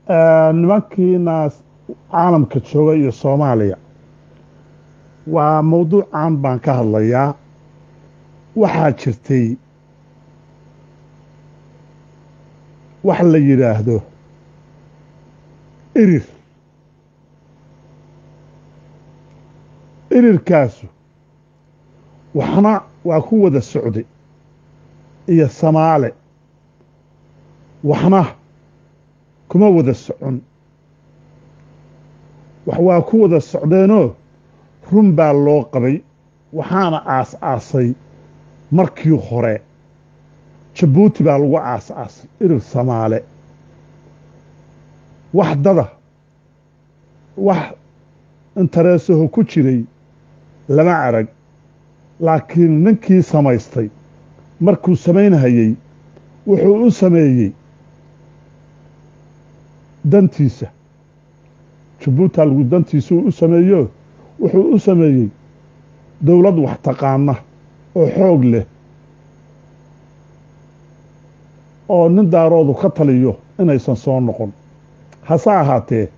nimankiinaas caalamka jooga iyo soomaaliya waa mawduucan baan ka hadlayaa waxaa jirtay wax la yidhaahdo irir irirkaasu waxna waa ku wada socday iyo samaale waxna kuma wada socon wax waa ku wada socdeenoo run baa loo qabay waxaana aas-aasay markii hore jabuuti baa lagu aas-aasay irir samaale wax dada wax intereesaho ku jiray lama arag laakiin ninkii samaystay markuu samaynhayey wuxuu u sameeyey dantiisa jabuuta lagu dantiisuu u sameeyo wuxuu u sameeyey dowlad wax taqaana oo xoog leh oo nin daaroodu ka taliyo inaysan soo noqon hase ahaatee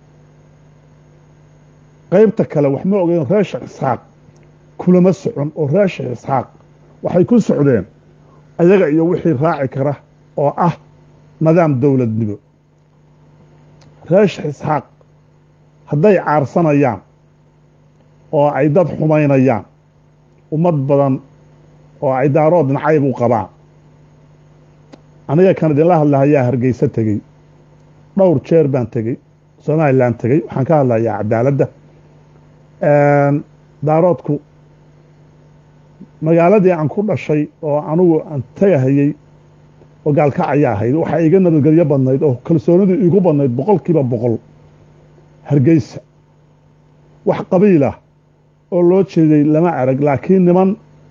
qaybta kale wax ma ogeyn reer sheekh isxaaq kulama socon oo reer sheekh isxaaq waxay ku socdeen ayaga iyo wixii raaci kara oo ah nidaam dowladnimo reer sheekh isxaaq hadday caarsanayaan oo ay dad xumaynayaan ummad badan oo ay daarood nacayb u qabaan aniga kan idinla hadlahayaa hargeysa tegey dhowr jeer baan tegey somalilan tegey waxaan ka hadlayaa cadaaladda daaroodku magaaladii aan ku dhashay oo anugu aan tegahayey oo gaalkacayaa ahayd waxaa iga nabadgelyo badnayd oo kalsoonidu iigu badnayd boqol kiiba boqol hargeysa wax qabiilah oo loo jeeday lama arag laakiin niman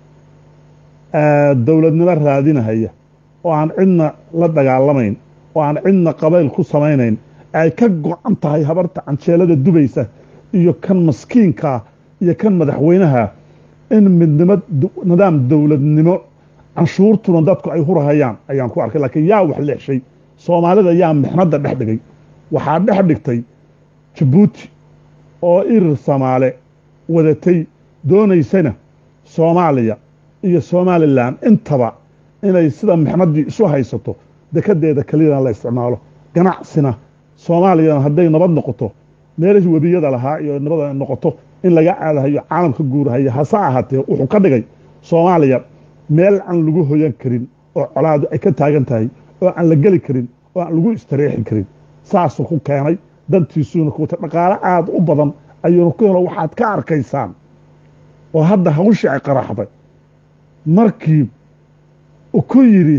dowladnimo raadinahaya oo aan cidna la dagaalamayn oo aan cidna qabayl ku samaynayn ay ka go-an tahay habarta canjeelada dubaysa iyo kan maskiinkaa iyo kan madaxweynaha in midnimo nidaam dowladnimo canshuurtuna dadku ay hurahayaan ayaan ku arkay laakiin yaa wax leexshay soomaalida yaa mixnadda dhex dhigay waxaa dhex dhigtay jabuuti oo irir samaale wadatay doonaysana soomaaliya iyo somalilan intaba inay sida mixnaddii isu haysato dekedeeda keliyana la isticmaalo ganacsina soomaaliyana hadday nabad noqoto meelihii webiyada lahaa iyo nabad noqoto in laga aadahayo caalamka guurahaya hase ahaatee wuxuu ka dhigay soomaaliya meel aan lagu hoyan karin oo colaadu ay ka taagan tahay oo aan la geli karin oo aan lagu istareexi karin saasuu ku keenay dantiisuuna kuwata dhaqaalo aada u badan ayuuna ku helo waxaad ka arkaysaan oo hadda hawshii ay qaraxday markii ku yidhi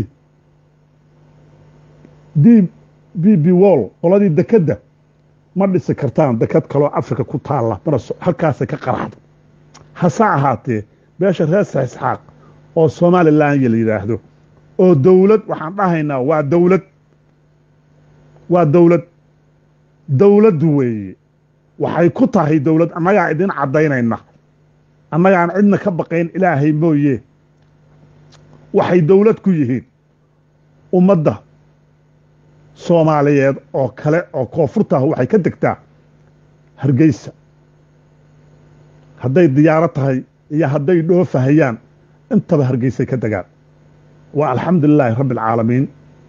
d b b wall qoladii dekedda ma dhisi kartaan deked kaloo africa ku taalla mana halkaasay ka qaraxday hase ahaatee beesha reer saxisxaaq oo somalilan la yidhaahdo oo dowlad waxaan dhahaynaa waa dowlad waa dowlad dowlad weeye waxay ku tahay dowlad annagaa idin caddaynayna annagaan cidna ka baqayn ilaahay mooye waxay dowlad ku yihiin ummadda soomaaliyeed oo kale oo koonfurtaah waxay ka degtaa hargeysa hadday diyaaro tahay iyo hadday dhoofahayaan intaba hargeysay ka degaan waa alxamdu lilaahi rabbi alcaalamiin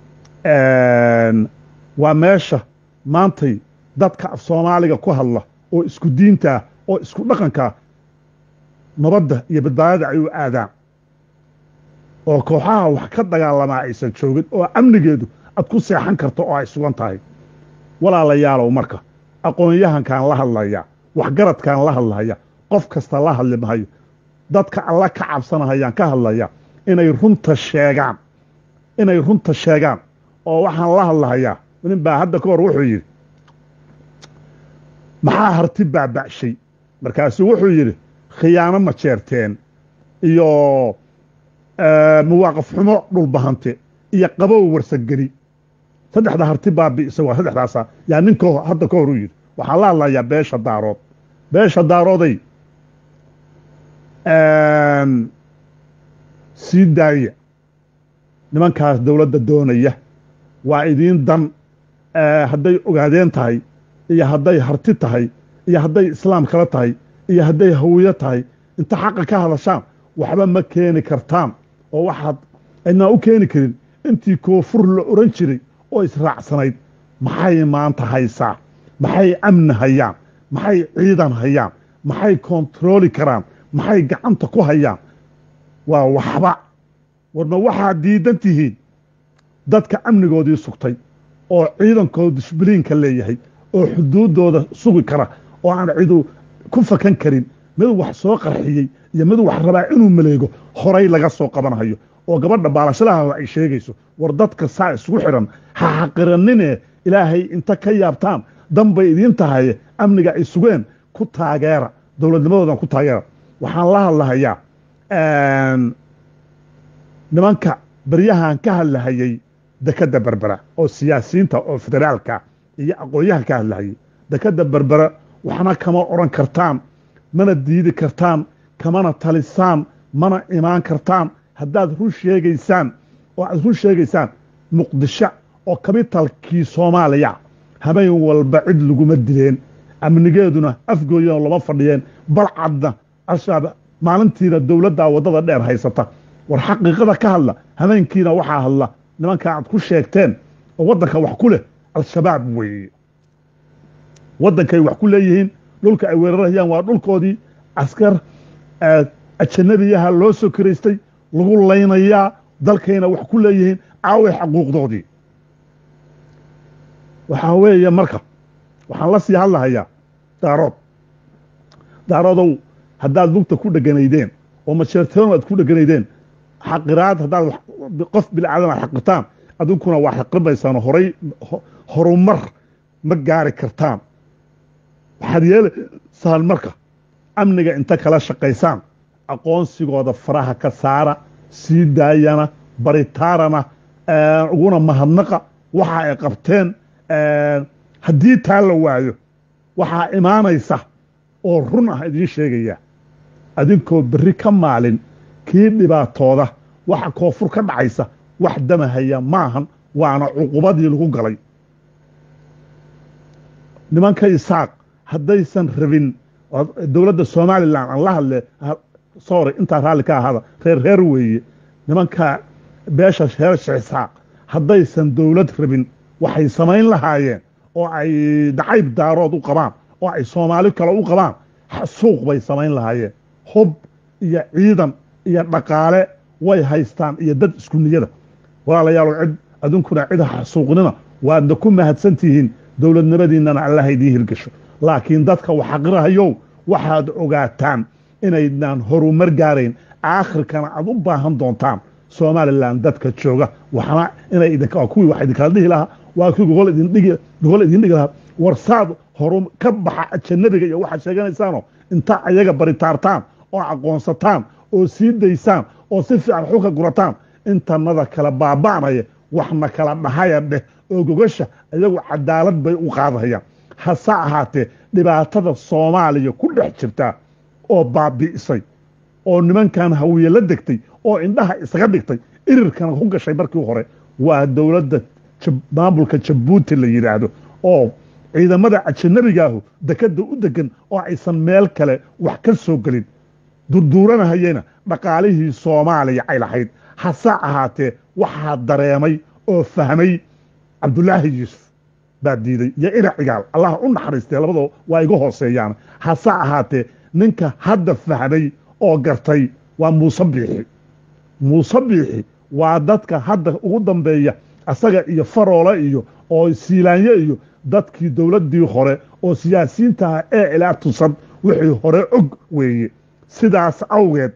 waa meesha maantay dadka af soomaaliga ku hadla oo isku diintaa oo isku dhaqankaa nabadda iyo badbaadada ay u aadaan oo kooxaha wax ka dagaalamaa aysan joogin oo amnigeedu aad ku seexan karto oo ay sugan tahay walaalayaalow marka aqoon-yahankaan la hadlaya waxgaradkaan la hadlaya qof kasta la hadli mahayo dadka alla ka cabsanahayaan ka hadlaya inay runta sheegaan inay runta sheegaan oo waxaan la hadlahayaa nin baa hadda ka hor wuxuu yidhi maxaa harti baaba'shay markaasuu wuxuu yidhi khiyaano ma jeerteen iyo muwaaqaf xumo dhulbahante iyo qabow warsageli saddexda harti baabi'isa waa saddexdaasa yaa ninka hadda ka hor u yidhi waxaan la hadlayaa beesha daarood beesha daarooday sii daaya nimankaas dowladda doonaya waa idiin dan hadday ogaadeen tahay iyo hadday harti tahay iyo hadday islaam kala tahay iyo hadday hawiyo tahay inta xaqa ka hadashaan waxba ma keeni kartaan oo waxaad cidnaa u keeni karin intii koonfur la oran jiray oo israacsanayd maxay maanta haysaa maxay amni hayaan maxay ciidan hayaan maxay kontarooli karaan maxay gacanta ku hayaan waa waxba warma waxaad diidan tihiin dadka amnigoodii sugtay oo ciidankooda dishbiliinka leeyahay oo xuduuddooda sugi kara oo aan cidu ku fakan karin mid wax soo qarxiyey iyo mid wax rabaa inuu maleego horay laga soo qabanhayo oo gabadha baalashadaha ay sheegayso war dadka saa isugu xidhan ha xaqiranine ilaahay inta ka yaabtaan danbay idiin tahay amniga ay sugeen ku taageera dowladnimadoodan ku taageera waxaan la hadlahayaa nimanka baryahan ka hadlahayey dekadda berbera oo siyaasiyiinta oo federaalka iyo aqoon-yahan ka hadlahayey dekadda berbera waxna kama odhan kartaan mana diidi kartaan kamana talisaan mana imaan kartaan haddaad run sheegaysaan oo aad run sheegaysaan muqdisho oo kabitalkii soomaaliya habeen walba cid laguma dileen amnigeeduna afgooyana lama fadhiyeen balcadna al-shabaab maalintiina dowladdaa waddada dheer haysata war xaqiiqada ka hadla habeenkiina waxaa hadla nimanka aad ku sheegteen oo waddanka wax ku leh al-shabaab weeye waddankay wax ku leeyihiin dhulka ay weerarayaan waa dhulkoodii askar ajanabiyaha loo soo kiraystay lagu laynayaa dalkayna wax ku leeyihiin caaway xaquuqdoodii waxaa weeye marka waxaan la sii hadlahayaa daarood daaroodow haddaad lugta ku dheganaydeen oo masheerteenu aad ku dheganaydeen xaqiraad haddaad qof bilaadan aad xaqirtaan adinkuna waa xaqrimaysaan horay horumar ma gaari kartaan waxaad yeelaysaan marka amniga inta kala shaqaysaan aqoonsigooda faraha ka saara sii daayana baritaarana uguna mahadnaqa waxa ay qabteen haddii taa la waayo waxaa imaanaysa oo run ah idiin sheegaya adinkoo berri ka maalin kii dhibaatooda waxa koonfur ka dhacaysa wax damahaya maahan waana cuqubadii lagu galay nimanka isaaq haddaysan rabin dowladda somalilan aan la hadle sorry intaa raalli ka ahaada reer reer weeye nimanka beesha reer isaaq haddaysan dowlad rabin waxay samayn lahaayeen oo ay dacayb daarood u qabaan oo ay soomaali kale u qabaan suuq bay samayn lahaayeen hub iyo ciidan iyo dhaqaale way haystaan iyo dad isku niyada walaalayaal cid adinkuna cid xasuuqnina waadna ku mahadsan tihiin dowladnimadiinnana allaha idiin hirgasho laakiin dadka waxaqirahayow waxaad ogaataan inaydnaan horumar gaarayn aakhirkana aad u baahan doontaan somalilan dadka jooga waxna inay idinka kuwii wax idinkala dhihi lahaa waa kii gogol idin dhigi gogol idin dhigi lahaa warsaad horu ka baxa ajanabiga iyo waxaad sheeganaysaanoo inta ayaga baritaartaan oo aqoonsataan oo sii daysaan oo si fiican xulka gurataan intanada kala baaba'naya waxna kala dhahaya dheh oo gogasha iyagu cadaalad bay u qaadahayaan hase ahaatee dhibaatada soomaaliya ku dhex jirtaa oo baabi'isay oo nimankan hawiye la degtay oo indhaha isaga dhigtay irirkana ku gashay markii hore waa dowladda maamulka jabuuti la yidhaahdo oo ciidamada ajanabigaahu dekadda u degan oo aysan meel kale wax ka soo gelin durduuranahayena dhaqaalihii soomaaliya ay lahayd hase ahaatee waxaa dareemay oo fahmay cabdulaahi yuusuf baa diiday iyo ina cigaal allah u naxariistee labadoo waa iga hooseeyaan hase ahaatee ninka hadda fahmay oo gartay waa muuse biixi muuse biixi waa dadka hadda ugu dambeeya asaga iyo faroole iyo oo siilaanyo iyo dadkii dowladdii hore oo siyaasiyiintaha ee ilaa tusad wixii hore og weeye sidaas awgeed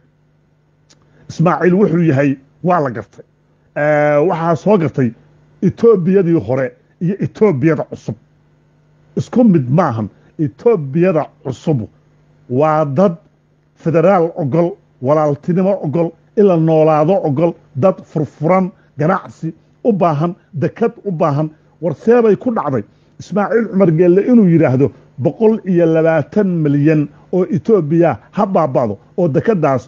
ismaaciil wuxuu yahay waa la gartay waxaa soo gartay etoobiyadii hore iyo etoobiyada cusub isku mid maahan etoobiyada cusub waa dad federaal ogol walaaltinimo ogol ila noolaado ogol dad furfuran ganacsi u baahan dekad u baahan warseebay ku dhacday ismaaciil cumar geelle inuu yidhaahdo boqol iyo labaatan milyan oo etoobiya ha baaba'do oo dekadaas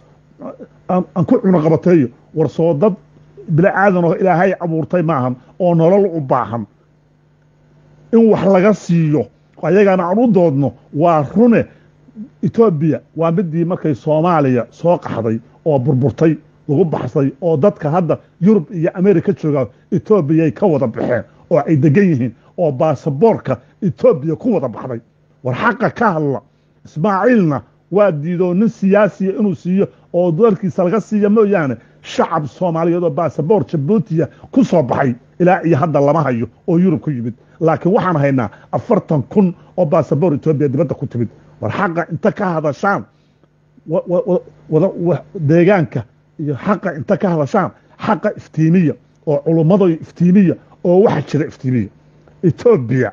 aan ku cunoqabateeyo war soo dad bini aadan oo ilaahay abuurtay maahan oo nolol u baahan in wax laga siiyo ayagana aan u doodno waa rune etoobiya waa midii markay soomaaliya soo qaxday oo burburtay lagu baxsay oo dadka hadda yurub iyo america jooga etoobiyay ka wada baxeen oo ay degan yihiin oo baasaboorka etoobiya ku wada baxday war xaqa ka hadla ismaaciilna waa diidoo nin siyaasiya inuu siiyo oo dalkiisa laga siiya mooyaane shacab soomaaliyeed oo baasaboor jabuutiya ku soo baxay ilaa iyo hadda lama hayo oo yurub ku yimid laakiin waxaan haynaa afartan kun oo baasaboor etoobiya dibadda ku timid war xaqa inta ka hadashaan deegaanka iyo xaqa inta ka hadashaan xaqa iftiimiya oo culummada iftiimiya oo waxa jira iftiimiya etoobiya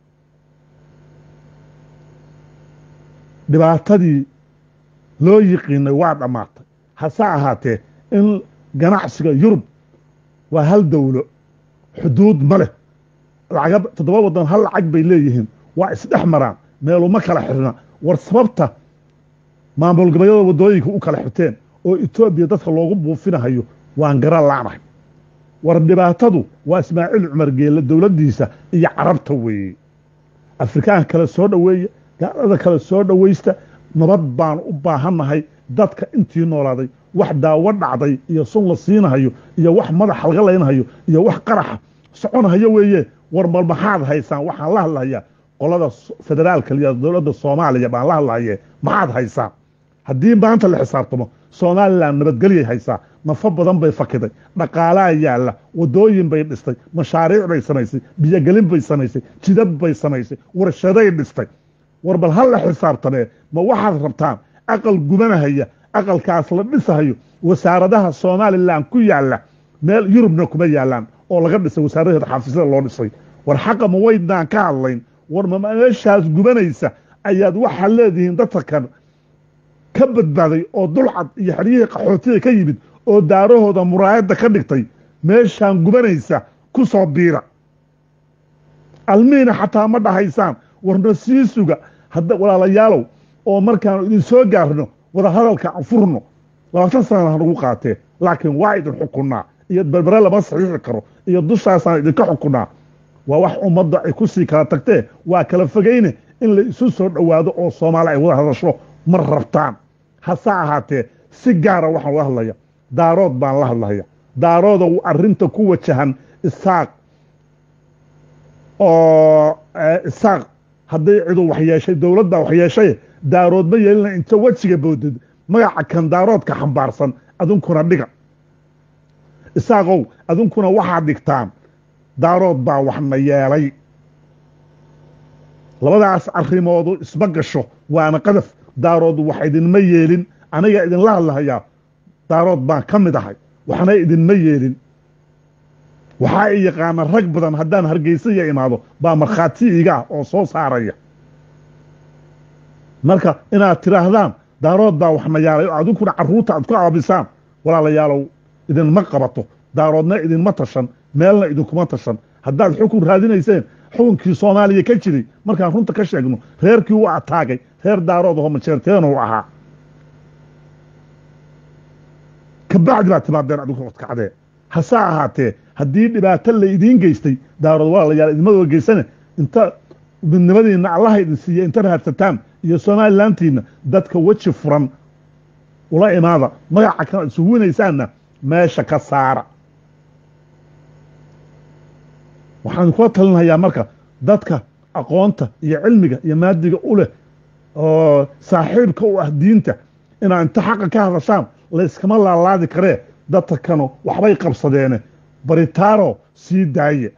dhibaatadii loo yiqiinay waa dhammaatay hase ahaatee in ganacsiga yurub waa hal dowlo xuduud ma leh lacaga toddoba waddan hal lacag bay leeyihiin waa isdhex maraan meeluma kala xirna war sababta maamul goboleedyada waddooyinka u kala xirteen oo etoobiya dadka loogu buufinahayo waan garan la'nahay war dhibaatadu waa ismaaciil cumar geelle dowladdiisa iyo carabta weeye afrikaanka kale soo dhoweeya gaalada kale soo dhowaysta nabad baan u baahannahay dadka intii noolaaday wax daawo dhacday iyo sun la siinahayo iyo wax madaxa laga laynahayo iyo wax qaraxa soconahayo weeye war mal maxaad haysaan waxaan la hadlahayaa qolada federaalka liya dowladda soomaaliya baan la hadlahaye maxaad haysaan haddii maanta la xisaabtamo somalilan nabadgelyay haysaa nafo badan bay fakiday dhaqaalaa yaalla wadooyin bay dhistay mashaariic bay samaysay biyogelin bay samaysay jidad bay samaysay warshaday dhistay war bal ha la xisaabtamee ma waxaad rabtaan aqal gubanahaya aqalkaas la dhisahayo wasaaradaha somalilan ku yaalla meel yurubna kuma yaallaan oo laga dhisay wasaaradeeda xafiisyada loo dhisay war xaqa ma waydnaan ka hadlayn war ma meeshaas gubanaysa ayaad waxaad leedihiin dadka kan ka badbaaday oo dulcad iyo xeryihii qaxootiga ka yimid oo daarahooda muraayadda ka dhigtay meeshaan gubanaysa ku soo biira almiina xataa ma dhahaysaan warna sii suga hadda walaalayaalow oo markaanu idin soo gaarno wadahadalka aan furno labaatan sanana hanagu qaatee laakiin waa idin xukunnaa iyo berbere lama saxiixi karo iyo dushaasaan idinka xukunnaa waa wax ummadda ay ku sii kala tagtee waa kala fogayne in la isu soo dhowaado oo soomaali ay wada hadasho ma rabtaan hase ahaatee si gaara waxaan ula hadlaya daarood baan la hadlaya daarooda arrinta ku wajahan isaaq oo isaaq hadday cidu waxyeeshay dowladbaa waxyeeshay daarood ma yeelina inta wejiga boodid magaca kan daaroodka xambaarsan adunkuna dhiga isaaqow adunkuna waxaad dhigtaan daarood baa waxna yeelay labadaas arrimoodu isma gasho waana qadaf daarood wax idinma yeelin aniga idinla hadlahayaa daarood baan ka mid ahay waxna idinma yeelin waxaa i yaqaana rag badan haddaan hargeysa iyo imaado baa markhaati iga ah oo soo saaraya marka inaad tidhaahdaan daarood baa waxna yaalay oo adinkuna carruurta aad ku aabisaan walaalayaalow idinma qabato daaroodna idinma tashan meelna idinkuma tashan haddaad xukun raadinayseen xukunkii soomaaliya ka jiray markaan runta ka sheegno reerkii u ataagay reer daarood oo majeerteena u ahaa kabacdi baad timaadeen adinku odkacdee hase ahaatee haddii dhibaato la idiin geystay daarood walaalayaal idinmadoo geysane inta midnimadiinna allaha idin siiya inta raadsataan iyo somalilantiinna dadka weji furan ula imaada magaca kan isugu winaysaanna meesha ka saara waxaan kula talinayaa marka dadka aqoonta iyo cilmiga iyo maadiga u leh oo saaxiibka u ah diinta inaad inta xaqa ka hadashaan layskama laalaadi karee dadka kanu waxbay qabsadeene baritaaro sii daaye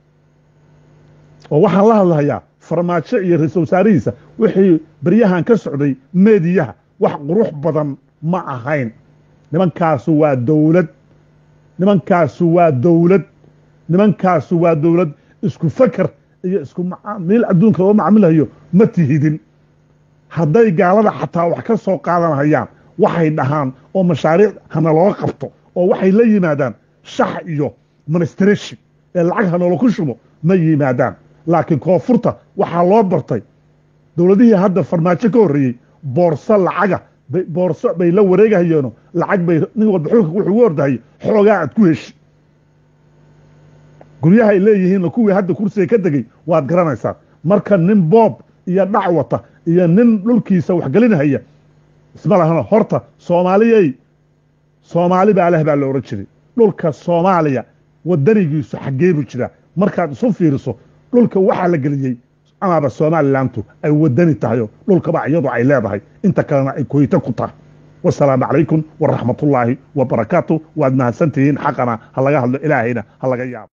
oo waxaan la hadlahayaa farmaajo iyo ra-iisul wasaarihiisa wixii baryahan ka socday meediyaha wax qurux badan ma ahayn nimankaasu waa dowlad nimankaasu waa dowlad nimankaasu waa dowlad isku faker iyo isku macaamiil adduunka loo macamilahayo ma tihidin hadday gaalada xataa wax ka soo qaadanhayaan waxay dhahaan oo mashaariic hana looga qabto oo waxay la yimaadaan shax iyo ministration ee lacag hanoola ku shubo ma yimaadaan laakiin koonfurta waxaa loo bartay dowladihii hadda farmaajo ka horreeyey boorso lacaga boorso bay la wareegahayeeno lacag bay nin walba xulka wuxuu ugu ordahayay xoogaa aad ku heshi guryahay leeyihiinna kuwii hadda kursiga ka degay waad garanaysaan marka nin boob iyo dhac wata iyo nin dhulkiisa waxgelinhaya isma lahana horta soomaaliyey soomaali baa leh baa la odhan jiray dhulka soomaaliya wadanigiisu xaggee buu jiraa markaad isu fiiriso dhulka waxaa la geliyey amaaba somalilantu ay wadani tahayo dhulkaba iyadu ay leedahay inta kalena ay koyta ku tahay wasalaamu calaykum waraxmatullaahi wabarakaatu waad mahadsantihiin xaqana ha laga hadlo ilaahayna ha laga yaabo